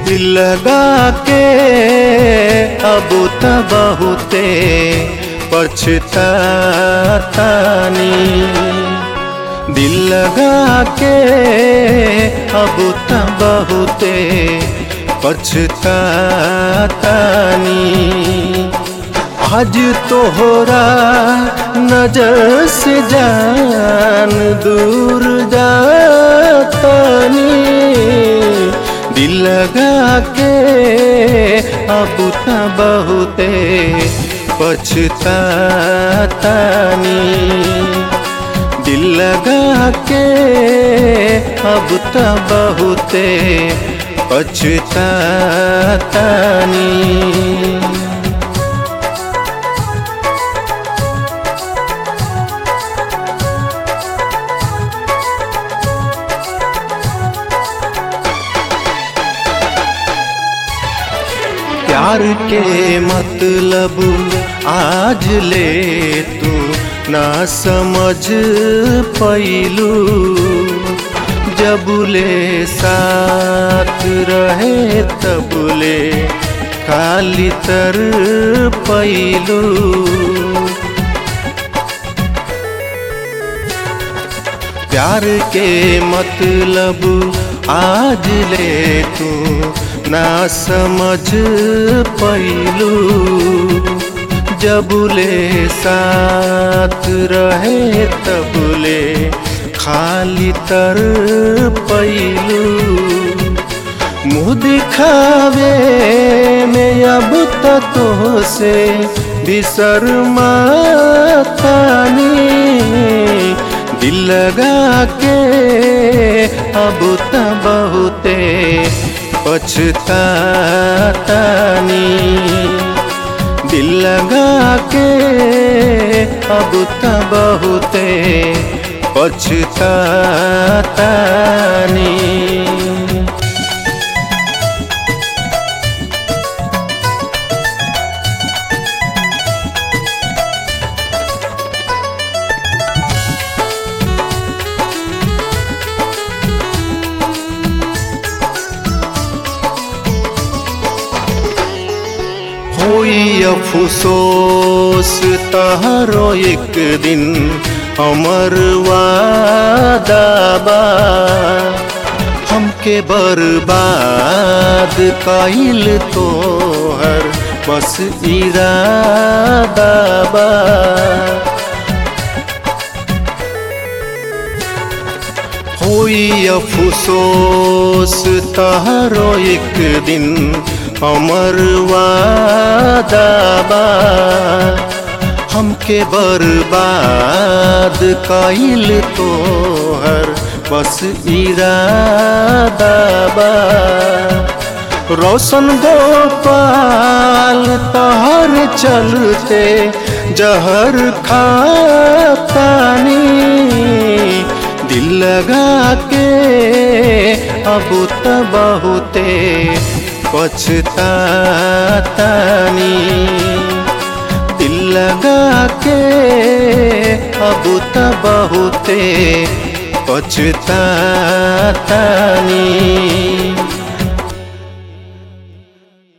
दिल लगा के अब त बहुते पछतानी दिल लगा के अब त बहुते पछतानी आज तोहरा नजर से जान दूर जातानी दिल लगा के अब त बहुते पछतानी दिल लगा के अब त बहुते पछतानी प्यार के मतलब आज ले तू ना समझ पैलू जब ले साथ रहे तब ले खाली तर पैलू प्यार के मतलब आज ले तू ना समझ पैलू जब ले साथ रहे तब ले खाली तर पैलू मुँह दिखावे में अब तक से बिसर मातानी दिल लगा के अब त बहुते पछतानी दिल लगा के अब त बहुते पछतानी होई अफसोस तहरो एक दिन हमर वादाबा हमके बर्बाद कइल तोहर बस इरादाबा होई अफसोस तहरो एक दिन हमर वादाबा हमके बर्बाद कइल तोहर बस इरादाबा रोशन गोपाल तहर चलते जहर खातानी दिल लगा के अब त बहुते पछतानी दिल लगा के अब त बहुते पछतानी